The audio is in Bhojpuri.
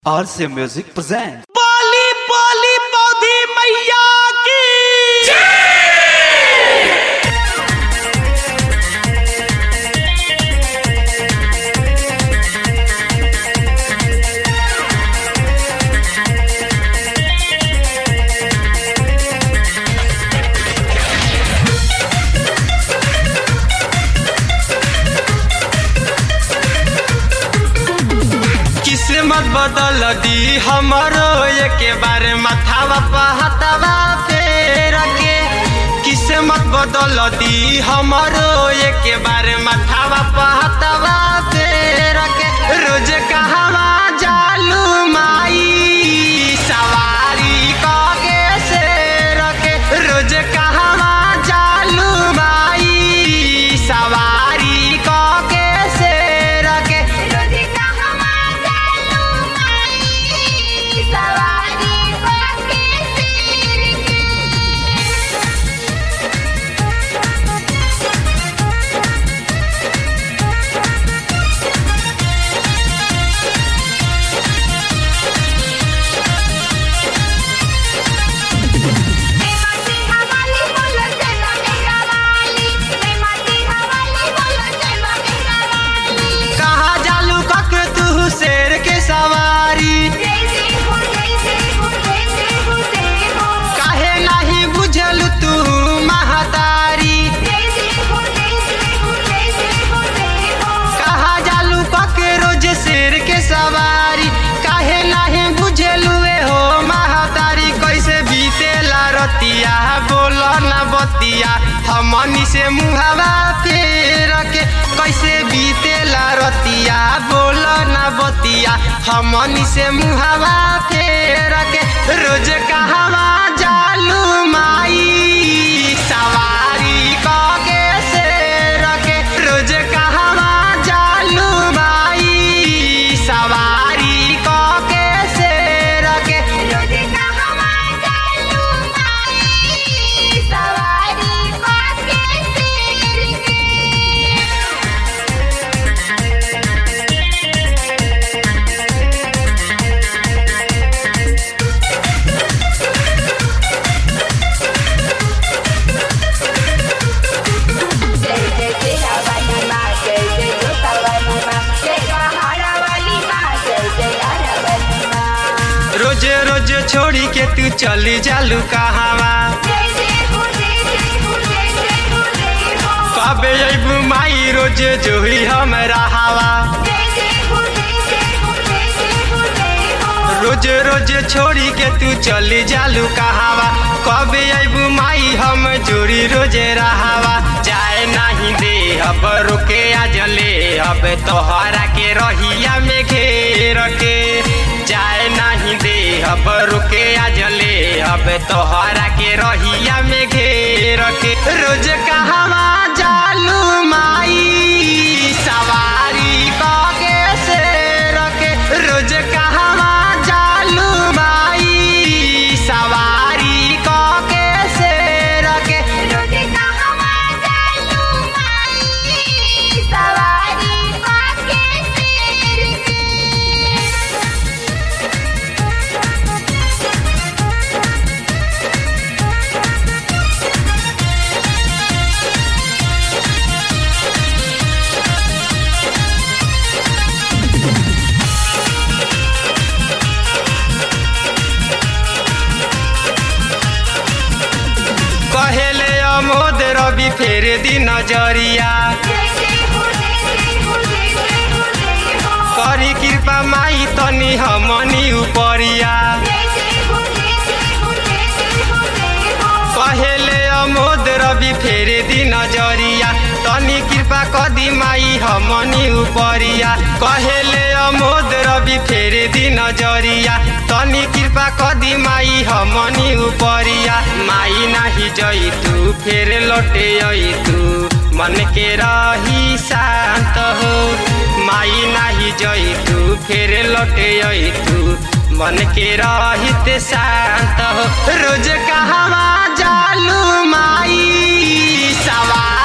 RC Music presents. बोली बोली पौधी मैया की किस्मत बदल दी हमारो एक बार मथावा पहतवा फेर के किस्मत बदल दी हमारो एक बार मथावा पहतवा फेर के रोज कहवा जालू माई सवारी कके शेर के रोज कहवा जालू माई सवारी कके शेर के रोजी कहवा जालू माई सवारी पाके सिर के मैं माटी हवाली बोलो चलो मेरा वाली मैं माटी हवाली बोलो चलो मेरा वाली कहा जालू कक तू शेर के सवारी जैसे हो जैसे हो जैसे हो जैसे हो काहे नहीं बुझल तू महतारी जैसे हो जैसे हो जैसे हो जैसे हो कहा जालू कक रोज शेर के सवारी काहे नहीं बुझलू ए हो महतारी कैसे बीतेला रतिया बोल न बतिया हमनी से मुहावा फेर के कैसे बीतेला रतिया बोल न बतिया हमनी से मुहावा फेर के रोज कहवा जालू माई सवारी कके शेर के रोज कहवा जालू माई सवारी कके शेर के रोजी कहवा जालू माई सवारी पाके सिर के जय जय तेरा वाली माँ जय जय जोता वाली माँ जय पहाड़ा वाली माँ जय जय आरा वाली माँ रोज रोज छोड़ी के तू चली जालू कहवा जय जय हो जय जय हो जय जय हो जय हो कबे अबू माई रोज जोही हमरा हवा जय जय हो जय जय हो जय जय हो जय हो रोज रोज छोड़ी के तू चली जालू कहवा कबे अबू माई हम जोड़ी रोजे रहावा जाए नहीं दे अब रुके आज ले अब तोहरा के रहिया में घेर के जाए नहीं दे अब रुके आज ले अब तोहरा के रहिया में घेर के रोज कहवा जालू माई सवारी कके शेर के रोज कहवा जालू माई सवारी कके शेर के रोजी कहवा जालू माई सवारी पाके सिर के कहेले अमोद रवि फेर दी नजरिया जय जय हो जय जय हो जय जय हो जय हो करी कृपा माई तनी हमनी उपरिया जय जय हो जय जय हो जय जय हो जय हो कहेले अमोद रवि फेर दी नजरिया तनी कृपा कदी माई हमनी उपरिया कहेले अमोद रवि फेर दी नजरिया तनी कृपा कदी माई हमनी उपरिया माई नाही जई तू फेर लौटे आई तू मन के रही शांत हो माई नाही जई तू फेर लौटे आई तू मन के रहित शांत हो रोज कहवा जालू माई सवार